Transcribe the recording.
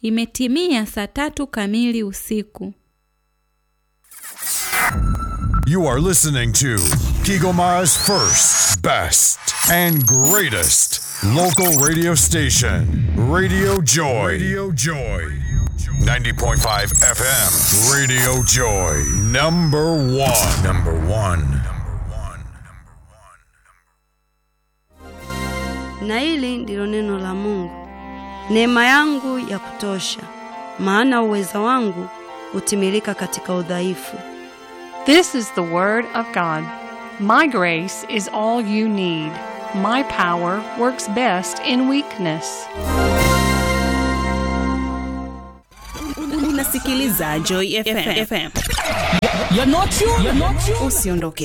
Imetimia saa tatu kamili usiku. You are listening to Kigomara's first, best, and greatest local radio station, Radio Joy. Radio Joy. 90.5 FM, Radio Joy. Number one. Number one. Na hili ndilo neno la Mungu. Neema yangu ya kutosha, maana uweza wangu hutimilika katika udhaifu. This is the Word of God. My grace is all you need. My power works best in weakness. Unasikiliza Joy FM. You're not you. You're not you. Usiondoke.